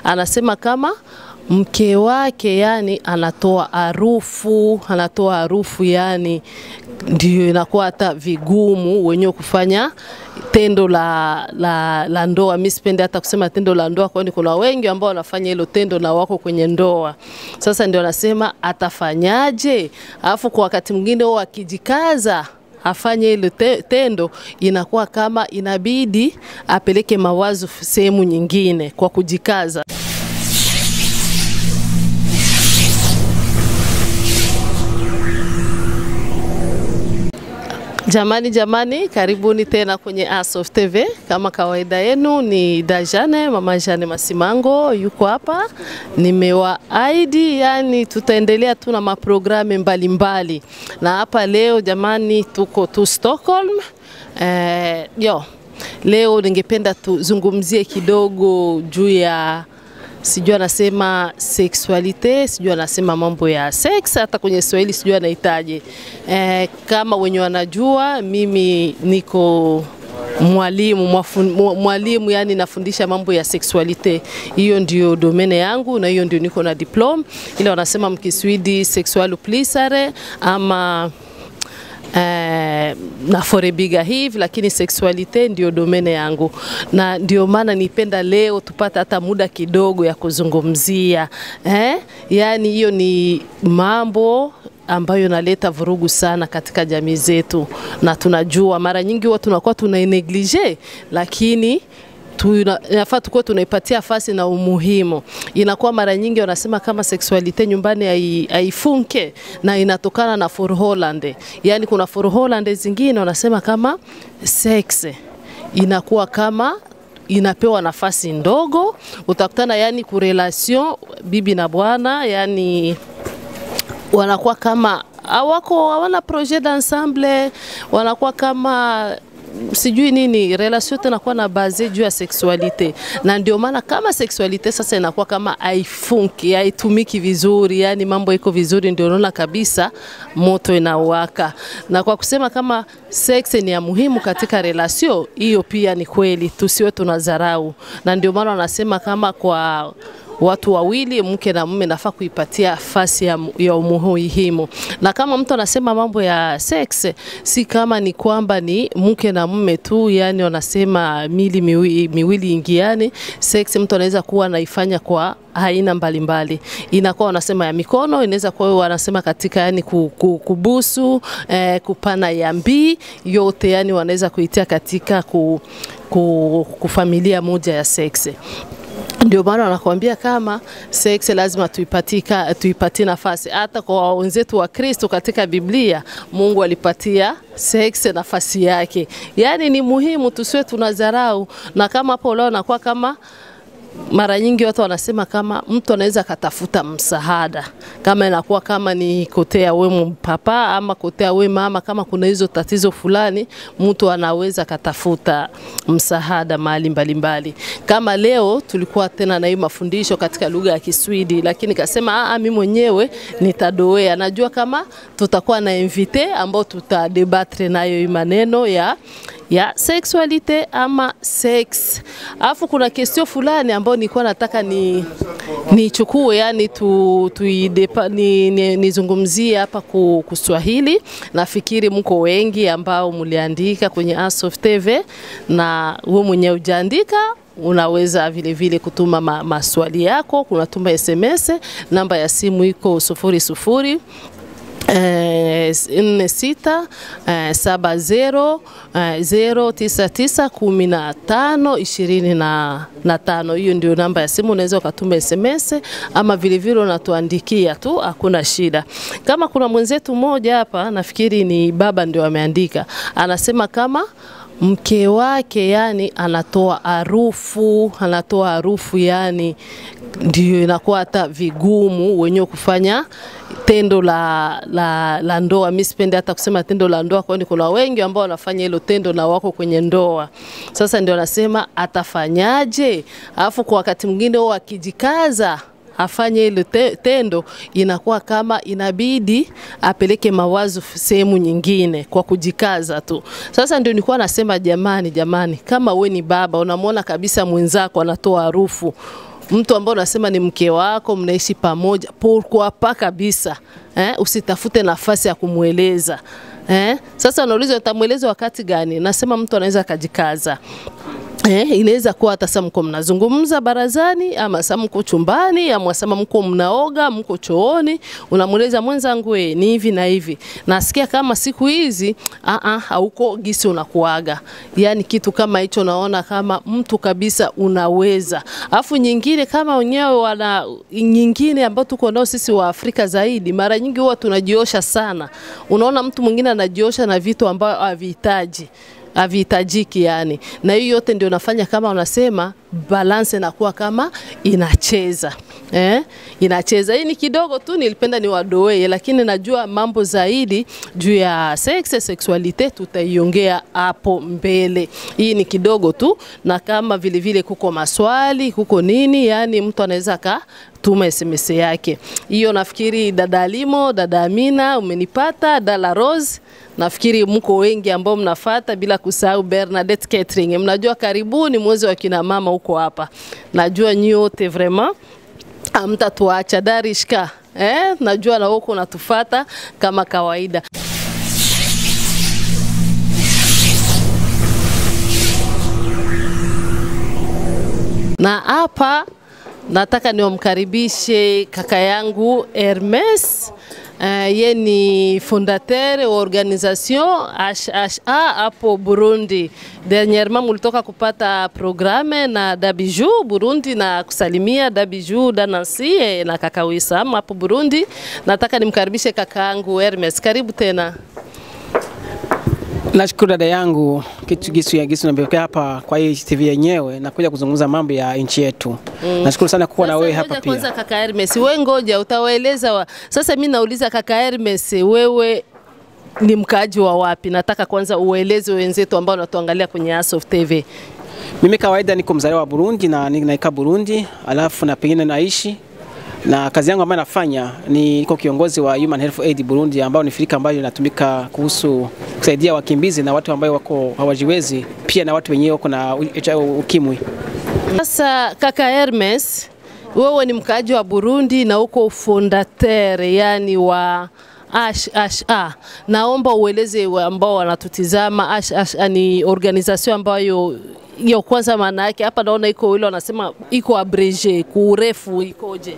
anasema kama mke wake yani anatoa harufu, anatoa harufu yani ndio inakuwa hata vigumu wenyewe kufanya tendo la, la, la ndoa. Mimi sipendi hata kusema tendo la ndoa, kwani kuna wengi ambao wanafanya hilo tendo na wako kwenye ndoa. Sasa ndio anasema atafanyaje, alafu kwa wakati mwingine wao akijikaza afanye ile te, tendo inakuwa kama inabidi apeleke mawazo sehemu nyingine kwa kujikaza. Jamani, jamani, karibuni tena kwenye Asof TV. Kama kawaida yenu ni Dajane, mama Jane Masimango yuko hapa. Nimewaahidi yani tutaendelea tu na maprogramu mbalimbali, na hapa leo jamani, tuko tu Stockholm. Eh, yo leo ningependa tuzungumzie kidogo juu ya sijui anasema sexualite, sijui anasema mambo ya sex, hata kwenye Swahili sijui anahitaje. E, kama wenye wanajua, mimi niko mwalimu mwalimu, yani nafundisha mambo ya sexualite. Hiyo ndio domene yangu na hiyo ndio niko na diploma, ile wanasema mkiswidi sexual plisare ama Eh, na forebiga hivi, lakini sexualite ndio domene yangu, na ndio maana nipenda leo tupate hata muda kidogo ya kuzungumzia eh? Yani hiyo ni mambo ambayo naleta vurugu sana katika jamii zetu, na tunajua mara nyingi huwa tunakuwa tuna neglige, lakini tunafaa tukuwa tunaipatia fasi na umuhimu. Inakuwa mara nyingi wanasema kama sexualite nyumbani haifunke na inatokana na for Holland. Yani kuna for Holland zingine wanasema kama sex inakuwa kama inapewa nafasi ndogo, utakutana yani kurelation bibi na bwana yani wanakuwa kama hawako hawana projet d'ensemble, wanakuwa kama sijui nini, relation yote inakuwa na base juu ya sexualite, na ndio maana kama sexualite sasa inakuwa kama haifunki, haitumiki vizuri, yani mambo iko vizuri, ndio unaona kabisa moto inawaka. Na kwa kusema kama sex ni ya muhimu katika relation hiyo, pia ni kweli, tusiwe tunadharau, na ndio maana wanasema kama kwa watu wawili mke na mume nafaa kuipatia fasi ya, ya umuhimu. Na kama mtu anasema mambo ya sex, si kama ni kwamba ni mke na mume tu, yani wanasema mili miwili, miwili ingiane. Sex mtu anaweza kuwa anaifanya kwa aina mbalimbali, inakuwa wanasema ya mikono, inaweza kuwa wanasema katika yani kubusu, eh, kupana yambi, yote yani wanaweza kuitia katika ku, ku, kufamilia moja ya sex ndio maana wanakuambia kama sex lazima tuipatika tuipatie nafasi. Hata kwa wenzetu wa Kristo katika Biblia, Mungu alipatia sex nafasi yake, yaani ni muhimu, tusiwe tunadharau. Na kama hapo leo nakuwa kama mara nyingi watu wanasema kama mtu anaweza akatafuta msaada, kama inakuwa kama ni kotea we papa ama kotea we mama, kama kuna hizo tatizo fulani, mtu anaweza akatafuta msaada mahali mbalimbali. Kama leo tulikuwa tena na hii mafundisho katika lugha ya Kiswidi, lakini kasema ah, mimi mwenyewe nitadoea. Najua kama tutakuwa na invite ambao tutadebatre nayo hii maneno ya ya sexualite ama sex. Alafu kuna kestio fulani ambayo nilikuwa nataka ni nichukue yani tu, tu nizungumzie ni, ni hapa ku Kiswahili. Nafikiri mko wengi ambao mliandika kwenye Asof TV na wewe mwenyewe ujaandika unaweza vile vile kutuma ma, maswali yako, kunatuma SMS, namba ya simu iko sufuri sufuri nne sita saba zero zero tisa tisa kumi na tano ishirini na tano. Hiyo ndio namba ya simu, unaweza ukatuma SMS ama vilevile unatuandikia tu, hakuna shida. Kama kuna mwenzetu mmoja hapa, nafikiri ni baba ndio ameandika, anasema kama mke wake yani anatoa harufu, anatoa harufu yani ndio inakuwa hata vigumu wenyewe kufanya tendo la, la, la ndoa. Mimi sipendi hata kusema tendo la ndoa, kwani kuna wengi ambao wanafanya hilo tendo na wako kwenye ndoa. Sasa ndio anasema atafanyaje, alafu kwa wakati mwingine wao akijikaza afanye ile te, tendo inakuwa kama inabidi apeleke mawazo sehemu nyingine kwa kujikaza tu. Sasa ndio nilikuwa nasema jamani, jamani, kama we ni baba unamwona kabisa mwenzako anatoa harufu mtu ambao unasema ni mke wako, mnaishi pamoja, pourquoi pas kabisa eh, usitafute nafasi ya kumweleza eh. Sasa unaulizwa utamweleza wakati gani? Nasema mtu anaweza akajikaza Eh, inaweza kuwa hata sasa mko mnazungumza barazani ama sasa mko chumbani ama sasa mko mnaoga, mko chooni, unamweleza mwenzangu, eh, ni hivi na hivi. Nasikia kama siku hizi a a hauko gisi unakuaga. Yaani kitu kama hicho naona kama mtu kabisa unaweza. Alafu nyingine kama wenyewe wana nyingine ambayo tuko nao sisi wa Afrika zaidi, mara nyingi huwa tunajiosha sana. Unaona mtu mwingine anajiosha na vitu ambavyo havihitaji havihitajiki yani, na hiyo yote ndio nafanya kama unasema balance inakuwa kama inacheza eh? Inacheza. Hii ni kidogo tu, nilipenda niwadoe, lakini najua mambo zaidi juu ya sex sexualite tutaiongea hapo mbele. Hii ni kidogo tu, na kama vile vile kuko maswali kuko nini, yani mtu anaweza ka tuma SMS yake. Hiyo nafikiri dada Alimo, dada Amina umenipata, dala Rose nafikiri mko wengi ambao mnafata, bila kusahau Bernadette Catering. Mnajua karibuni mwezi wa kina mama huko hapa, najua nyote vraiment amtatuacha Darishka eh, najua na huko unatufata kama kawaida. Na hapa nataka niwamkaribishe kaka yangu Hermes. Uh, ye ni fondateur wa organisation HHA hapo Burundi. Dernièrement mulitoka kupata programe na Dabiju Burundi na kusalimia Dabiju Danansi eh, na kaka Wisam hapo Burundi. Nataka nimkaribishe kaka yangu Hermes, karibu tena. Nashukuru dada yangu kitu gisu ya gisu nambekea hapa kwa hii TV yenyewe na kuja kuzungumza mambo ya nchi yetu. Mm. Nashukuru sana kuwa na Sasa wewe ngoja hapa Kwanza pia. kaka Hermes, we ngoja utawaeleza wa... Sasa mimi nauliza kaka Hermes, wewe ni mkaaji wa wapi? Nataka kwanza ueleze wenzetu ambao wanatuangalia kwenye Asof TV. Mimi kawaida niko mzaliwa wa Burundi na ni- naikaa Burundi, alafu na pengine naishi na kazi yangu ambayo nafanya ni niko kiongozi wa Human Health Aid Burundi, ambao ni shirika ambayo inatumika kuhusu kusaidia wakimbizi na watu ambao wako hawajiwezi, pia na watu wenyewe wako na u- HIV ukimwi. Sasa kaka Hermes, wewe ni mkaaji wa Burundi na uko fondateur yani wa HHA. Naomba ueleze wa ambao wanatutizama HHA ni organisation ambayo hiyo kwanza maana yake hapa naona iko ile wanasema iko abrege, kuurefu ikoje?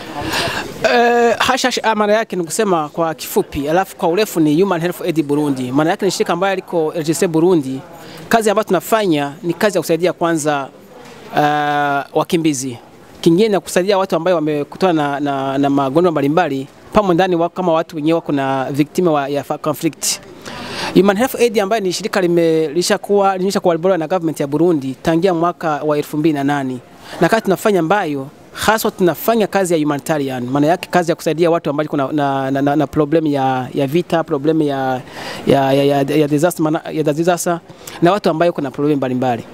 Uh, HHA maana yake ni kusema kwa kifupi, alafu kwa urefu ni Human Health Aid Burundi. Maana yake ni shirika ambayo liko RGC Burundi. Kazi ambayo tunafanya ni kazi ya kusaidia kwanza uh, wakimbizi, kingine na kusaidia watu ambao wamekutana na, na, na magonjwa mbalimbali pamo ndani wa, kama watu wenyewe wako na victim wa, ya fa- conflict. Human Health Aid ambayo ni shirika limelishakuwa limeshakuwa na government ya Burundi tangia mwaka wa 2008 na kazi tunafanya ambayo haswa tunafanya kazi ya humanitarian, maana yake kazi ya kusaidia watu ambao kuna na, na, na, na problem ya, ya vita, problem ya, ya, ya, ya, ya, disaster, maana- ya disaster na watu ambao kuna problem mbalimbali.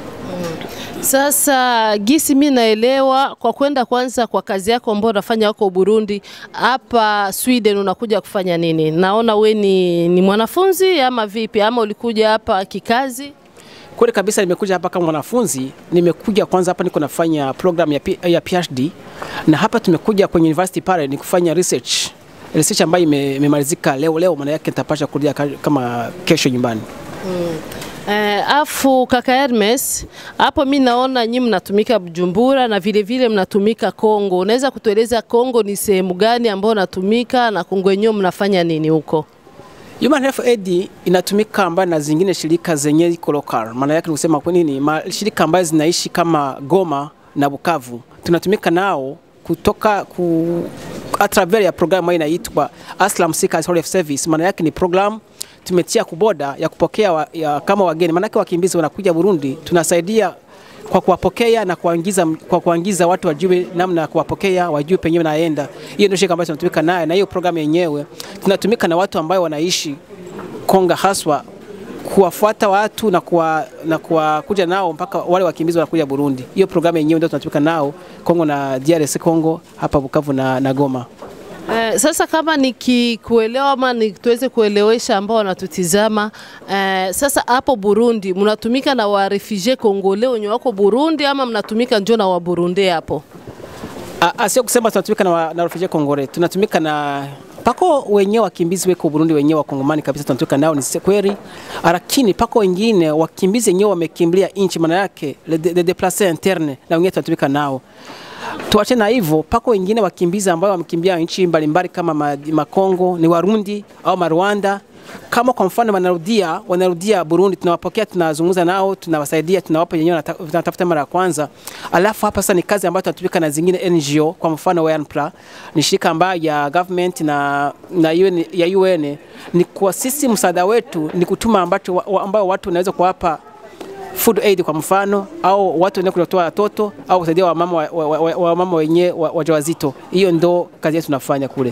Sasa gisi mi naelewa kwa kwenda kwanza kwa kazi yako ambayo unafanya wako Burundi, hapa Sweden unakuja kufanya nini? Naona we ni, ni mwanafunzi ama vipi, ama ulikuja hapa kikazi? Kweli kabisa, nimekuja hapa kama mwanafunzi. Nimekuja kwanza hapa niko nafanya program ya, P- ya PhD na hapa tumekuja kwenye university pale ni kufanya research research ambayo ime- imemalizika leo leo, maana yake nitapasha kurudia ka- kama kesho nyumbani. Eh, afu kaka Hermes, hapo mi naona nyi mnatumika Bujumbura na vile vile mnatumika Kongo. Unaweza kutueleza Kongo ni sehemu gani ambayo natumika na Kongo yenyewe mnafanya nini huko? Human Health Aid inatumika ambayo na zingine shirika zenye iko local. Maana yake ni kusema kwa nini ma, shirika ambayo zinaishi kama Goma na Bukavu tunatumika nao kutoka ku a travers ya program ambayo inaitwa Aslam Seekers Health Service. Maana yake ni program tumetia kuboda ya kupokea wa, ya, kama wageni. Maana yake wakimbizi wanakuja Burundi, tunasaidia kwa kuwapokea na kuwaingiza kwa kuwaingiza watu wajue namna ya kuwapokea, wajue penyewe naenda. Hiyo ndio shirika ambayo tunatumika nayo, na hiyo programu yenyewe tunatumika na watu ambao wanaishi Konga haswa kuwafuata watu na kuwa, na kuwakuja nao mpaka wale wakimbizi wanakuja Burundi. Hiyo programu yenyewe ndio tunatumika nao Kongo na DRC Kongo hapa Bukavu na, na Goma. Eh, sasa kama nikikuelewa ama ni tuweze kuelewesha ambao wanatutizama eh, sasa hapo Burundi mnatumika na wa refugee Kongole wenye wako Burundi ama mnatumika njo na wa Burundi hapo? Ah, ah, sio kusema tunatumika na, wa- na refugee Kongole, tunatumika na pako wenyewe wakimbizi weko Burundi wenyewe wakongomani kabisa tunatumika nao, ni si- kweli, lakini pako wengine wakimbizi wenyewe wamekimbilia nchi, maana yake le, de, de deplace interne, na wengine tunatumika nao. Tuache na hivyo, pako wengine wakimbizi ambao wamekimbia nchi mbalimbali kama ma- Makongo, ni Warundi au Marwanda kama kwa mfano wanarudia wanarudia Burundi, tunawapokea tunazungumza nao, tunawasaidia, tunawapa yenyewe wanata- wanatafuta mara ya kwanza. Alafu hapa sasa ni kazi ambayo tunatumika na zingine NGO, kwa mfano WNPRA ni shirika ambayo ya government na, na UN, ya UN ni kwa sisi msaada wetu ni kutuma ambacho wa- ambao watu wanaweza kuwapa food aid kwa mfano, au watu wenye kutoa watoto au kusaidia wamama wa, wa, wa, wa mama wenye wa- wajawazito. Hiyo ndo kazi yetu tunafanya kule.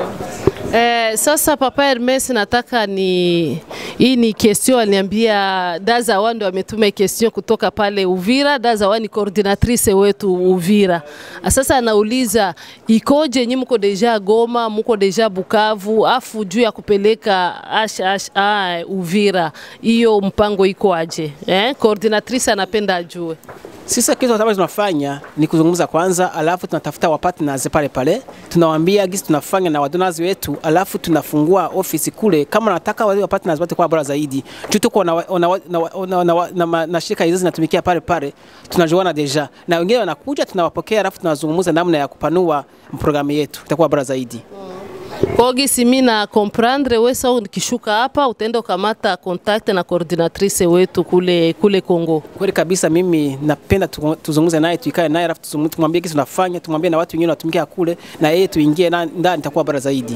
Eh, sasa Papa Hermes nataka ni hii ni question aliniambia Dazawa ndo ametuma question kutoka pale Uvira. Dazawa ni coordinatrice wetu Uvira. Sasa anauliza ikoje, nyinyi mko deja Goma, mko deja Bukavu, afu juu ya kupeleka ash, ash, ah, Uvira, hiyo mpango iko aje? Eh, coordinatrice anapenda ajue. Sisi kitu ambacho tunafanya ni kuzungumza kwanza, alafu tunatafuta wa partners pale pale, tunawaambia gisi tunafanya na wadonors wetu, alafu tunafungua ofisi kule. Kama nataka wale wa partners wote kwa bora zaidi, tu tuko na, na, na, na, na, na, na, na shirika hizo zinatumikia pale pale, tunajuana deja, na wengine wanakuja, tunawapokea, alafu tunazungumza namna ya kupanua programu yetu, itakuwa bora zaidi. Kwa gisi mimi na comprendre wewe sasa ukishuka hapa utaenda ukamata contact na coordinatrice wetu kule kule Kongo. Kweli kabisa, mimi napenda tu- tuzungumze naye, tuikae naye, alafu tuzungumze- tumwambie kisi tunafanya, tumwambie na watu wengine wanatumikia kule, na yeye tuingie na- ndani, itakuwa bora zaidi.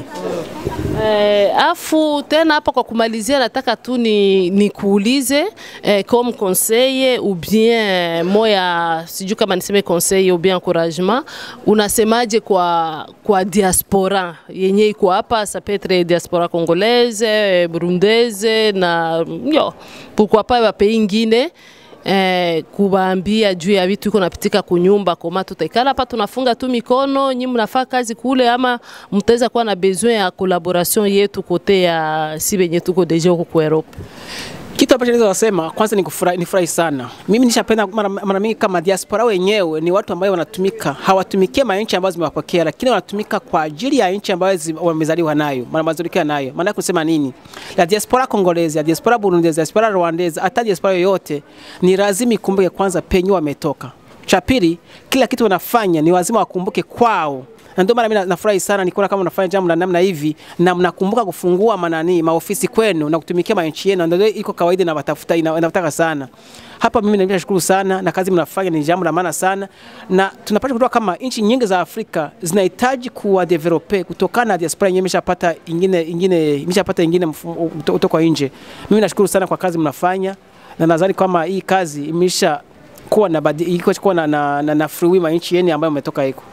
Eh, afu tena hapa kwa kumalizia nataka tu ni, ni kuulize eh, comme conseil ou bien moya sijui kama niseme conseil ou bien encouragement unasemaje kwa kwa diaspora yenye iko hapa ça peut être diaspora congolaise eh, burundaise na yo pourquoi pas ba pays ingine eh, kuwaambia juu ya vitu iko napitika kunyumba koma tutaikala hapa tunafunga tu mikono nyi mnafaa kazi kule ama mtaweza kuwa na besoin ya collaboration yetu kote ya si benye tuko deja huko ku Europe Kitu ambacho naweza kusema kwanza ni kufurahi, ni furahi sana. Mimi nishapenda mara, mara mingi kama diaspora wenyewe ni watu ambao wanatumika, hawatumikie manchi ambazo zimewapokea, lakini wanatumika kwa ajili ya nchi ambayo zi- wamezaliwa nayo, maana mazaliwa nayo. Maana yake kusema nini? La diaspora congolaise, la diaspora burundese, diaspora rwandese, hata diaspora yoyote ni lazima ikumbuke kwanza penye wametoka. Cha pili, kila kitu wanafanya ni lazima wakumbuke kwao na ndio maana mimi na- nafurahi sana nikiona kama mnafanya jambo la namna hivi na mnakumbuka kufungua manani maofisi kwenu na kutumikia manchi yenu, ndio iko kawaida na watafuta ina- inataka sana hapa. Mimi nashukuru sana na kazi mnafanya ni jambo la maana sana, na tunapata kutoka kama nchi nyingi za Afrika zinahitaji kuwa develope kutokana na diaspora yenyewe imeshapata ingine ingine imeshapata ingine mfumo kutoka nje. Mimi nashukuru sana kwa kazi mnafanya na nadhani kama hii kazi imesha kuwa na badi, iko kuwa na na, na, na free will nchi yenu ambayo umetoka iko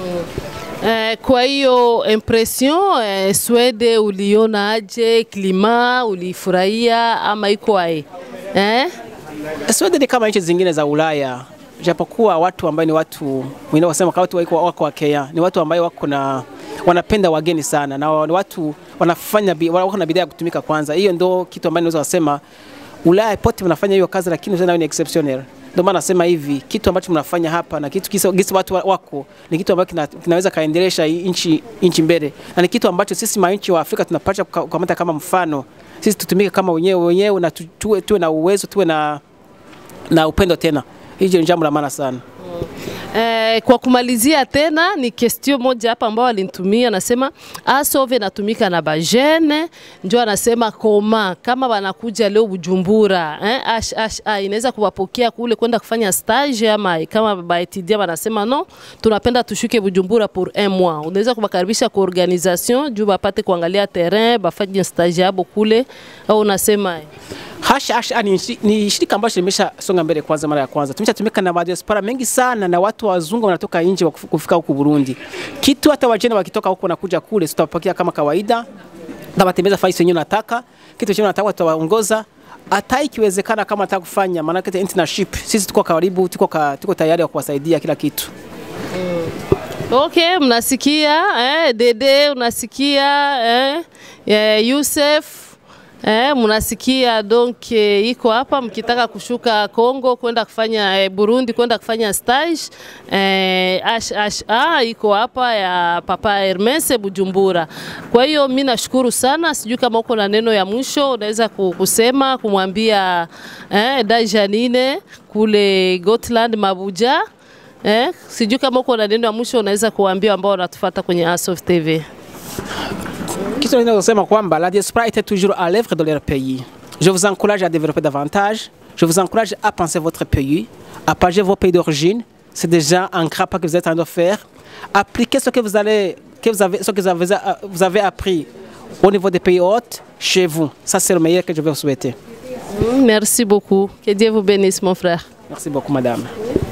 eh, kwa hiyo impression eh, Swede uliona aje klima ulifurahia ama iko ae eh? Sweden ni kama nchi zingine za Ulaya, japokuwa watu ambao ni watu wengine wasema kama watu wako, wako wa Kenya ni watu ambao wako na wanapenda wageni sana na ni watu wanafanya bi- wako na bidhaa ya kutumika kwanza. Hiyo ndio kitu ambacho naweza kusema Ulaya pote wanafanya hiyo kazi, lakini tena ni exceptional. Ndio maana nasema hivi kitu ambacho mnafanya hapa na kitu kisa, gisi watu wa- wako ni kitu ambacho kina, kinaweza kaendelesha hii nchi nchi mbele, na ni kitu ambacho sisi manchi wa Afrika tunapaswa kuka- kukamata kama mfano. Sisi tutumike kama wenyewe wenyewe na tu- tuwe, tuwe na uwezo tuwe na na upendo tena. Hiyo ni jambo la maana sana. Eh, kwa kumalizia tena ni question moja hapa ambao alinitumia, anasema asove natumika na bajene, njo anasema koma kama wanakuja leo Bujumbura eh, ash, ash, ah, inaweza kuwapokea kule kwenda kufanya stage ama kama baetudia wanasema no, tunapenda tushuke Bujumbura pour un mois, unaweza kuwakaribisha kwa organisation juu bapate kuangalia terrain bafanye stage yabo kule, au unasema eh? Hasha Hasha ni, shi- ni shirika ambacho limesha songa mbele kwanza mara ya kwanza. Tumeshatumika na madiaspora mengi sana na watu wazungu wanatoka nje wa kufu- kufika huku Burundi. Kitu hata wajene wakitoka huku wanakuja kule tutawapokea kama kawaida. Tabatembeza faisi wenyewe nataka. Kitu chenye nataka tutawaongoza. Hata ikiwezekana kama nataka kufanya maana yake internship. Sisi tuko karibu, tuko ka, tuko tayari wa kuwasaidia kila kitu. Okay, mnasikia eh, Dede unasikia eh, eh, Yusef eh, mnasikia donc eh, iko hapa mkitaka kushuka Kongo kwenda kufanya eh, Burundi kwenda kufanya stage eh, ash, ash, ah, iko hapa ya Papa Hermes Bujumbura. Kwa hiyo mimi nashukuru sana, sijui kama uko na neno ya mwisho unaweza ku- kusema kumwambia eh, da Janine kule Gotland Mabuja Eh, sijui kama uko na neno ya mwisho unaweza kuambia ambao wanatufuata kwenye Asof TV. Kitu naweza kusema kwamba la diaspora était toujours à l'œuvre dans leur pays. Je vous encourage à développer davantage. Je vous encourage à penser votre pays, à partager vos pays d'origine. C'est déjà un grand pas que vous êtes en train de faire. Appliquez ce que vous allez, que vous avez, ce que vous avez, vous avez appris au niveau des pays hôtes chez vous. Ça, c'est le meilleur que je vais vous souhaiter. Merci beaucoup. Que Dieu vous bénisse mon frère. Merci beaucoup, madame.